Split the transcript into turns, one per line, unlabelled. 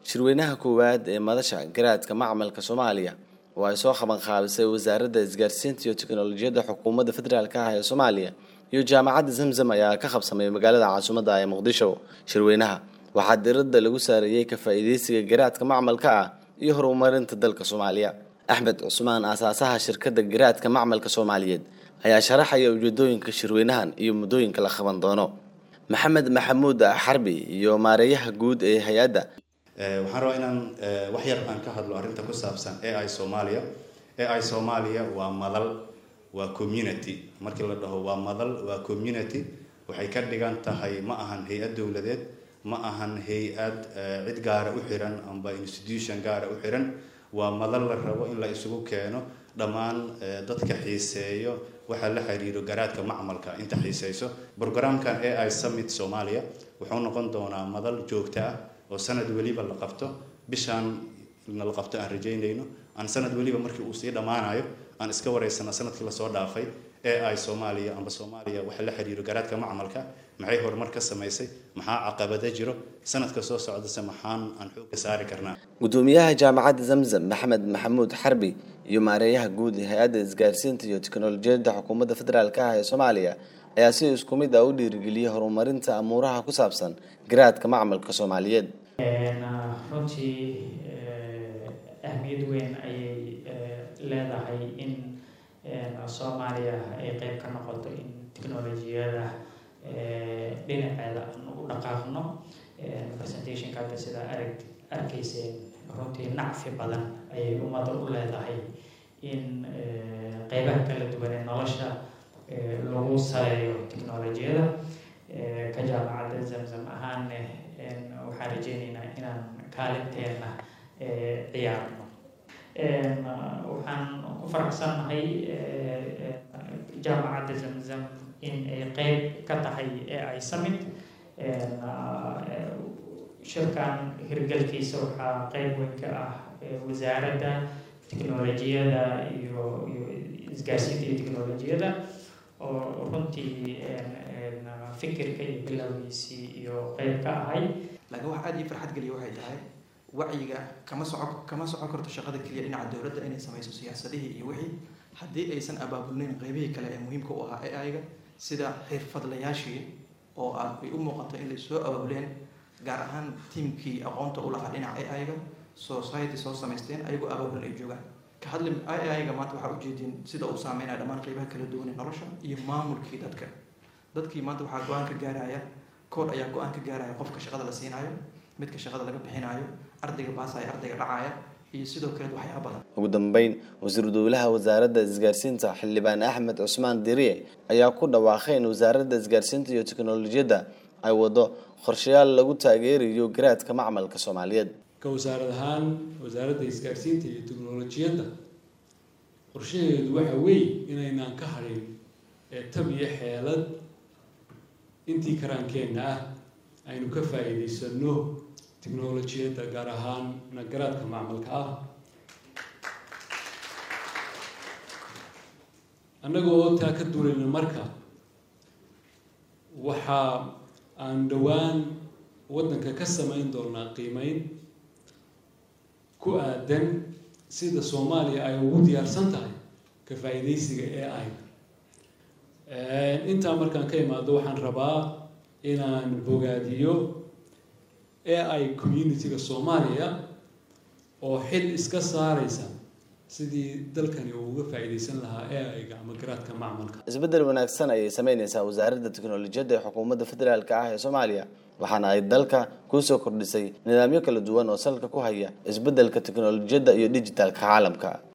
shirweynaha koowaad ee madasha garaadka macmalka soomaaliya oo ay soo qaban qaabisay wasaaradda isgaarsiinta iyo tiknolojiyadda xukuumadda federaalk ah ee soomaaliya iyo jaamacadda zamzam ayaa ka qabsamay magaalada caasimadda ee muqdisho shirweynaha waxaa diradda lagu saareeyey ka faa'iideysiga garaadka macmalka ah iyo horumarinta dalka soomaaliya axmed cusmaan aasaasaha shirkadda garaadka macmalka soomaaliyeed ayaa sharaxaya ujeedooyinka shirweynahan iyo muddooyinka la qaban doono maxamed maxamuud xarbi iyo maareeyaha guud ee hay-adda
waxaan rabaa inaan wax yar aan ka hadlo arrinta ku saabsan ai soomaaliya ai soomaaliya waa madal waa community markii la dhaho waa madal waa community waxay ka dhigan tahay ma ahan hay-ad dowladeed ma ahan hay-ad cid gaara u xiran amba institution gaara u xiran waa madal la rabo in la isugu keeno dhammaan dadka xiiseeyo waxaa la xiriiro garaadka macmalka inta xiiseyso brograamkan ai summit soomaaliya wuxuu noqon doonaa madal joogto ah oo sanad weliba la qabto bishaan na la qabto aan rajaynayno aan sanad weliba markii uu sii dhammaanayo aan iska wareysano sanadkii lasoo dhaafay ai soomaaliya amba soomaaliya waxa la xiriiro garaadka macmalka maxay horumar ka samaysay maxaa caqabada jiro sanadka soo socdase maxaan aan xoogga saari karnaa
gudoomiyaha jaamacadda zamzam maxamed maxamuud xarbi iyo maareeyaha guud ee hay-adda isgaarsiinta iyo tiknolojiyadda xukuumadda federaalk ah ee soomaaliya ayaa si isku mid ah u dhiirigeliyay horumarinta amuuraha ku saabsan garaadka macmalka soomaaliyeed
runtii ahmiyad weyn ayay leedahay in soomaaliya ay qeyb ka noqoto in tiknolojiyada dhinaceeda aan u dhaqaaqno presentationka hadda sidaa arag arkayseen runtii nacfi badan ayay ummadda u leedahay in qeybaha kala duwan ee nolosha lagu saleeyo tiknolojiyada ka jaamacadda zamzam ahaanne waxaan rajeyneynaa inaan kaalinteena ciyaarno waxaan ku faraxsannahay jaamacadda zamzam in ay qeyb ka tahay ai summit shirkan hirgelkiisa waxaa qeyb weyn ka ah wasaaradda tiknolojiyada iyo iyo isgaarsiinta iyo tiknolojiyada oo runtii fikirka iyo bilowgiisii iyo qeyb ka ahay
laakiin wax aada ii farxad geliya waxay tahay wacyiga kama soco kama socon karto shaqada keliya dhinaca dowladda inay samayso siyaasadihii iyo wixii haddii aysan abaabulnayn qeybihii kale ee muhiimka u ahaa ai-ga sida xirfadlayaashii oo aad ay u muuqato in lay soo abaabuleen gaar ahaan tiimkii aqoonta u lahaa dhinaca ai-ga society soo samaysteen ayagoo abaabul ay joogaan ka hadli ai-ga maanta waxaa ujeediin sida uu saameynaya dhammaan qeybaha kala duwan ee nolosha iyo maamulkii dadka dadkii maanta waxaa go-aan ka gaaraya kood ayaa go-aan ka gaaraya qofka shaqada la siinaayo midka shaqada laga bixinaayo ardayga baasaya ardayga dhacaya iyo sidoo kale waxyaaba badan
ugu dambeyn wasiiru dowlaha wasaaradda isgaarsiinta xildhibaan axmed cusmaan diriye ayaa ku dhawaaqay in wasaaradda isgaarsiinta iyo tiknolojiyadda ay wado qorshayaal lagu taageerayo garaadka macmalka soomaaliyeed
ka wasaarad ahaan wasaaradda isgaarsiinta iyo tiknolojiyadda qorshaheedu waxa weeye inaynaan ka hadhin ee tab iyo xeelad intii karaankeenna ah aynu ka faa'iidaysano tiknolojiyadda gaar ahaan nagaraadka macmalka ah annaga oo taa ka duulayna marka waxa aan dhowaan waddanka ka samayn doonaa qiimeyn ku aadan sida soomaaliya ay ugu diyaarsan tahay ka faa'iidaysiga a i intaa markaan ka imaado waxaan rabaa inaan bogaadiyo ai community-ga soomaaliya oo xil iska saareysa sidii dalkani uu uga faa'iidaysan lahaa ai-ga ama garaadka macmalka
isbeddel wanaagsan ayay sameyneysaa wasaaradda tiknolojiyadda ee xukuumadda federaalk ah ee soomaaliya waxaana ay dalka kusoo kordhisay nidaamyo kala duwan oo salka ku haya isbeddelka tiknolojiyadda iyo dhijitaalka caalamka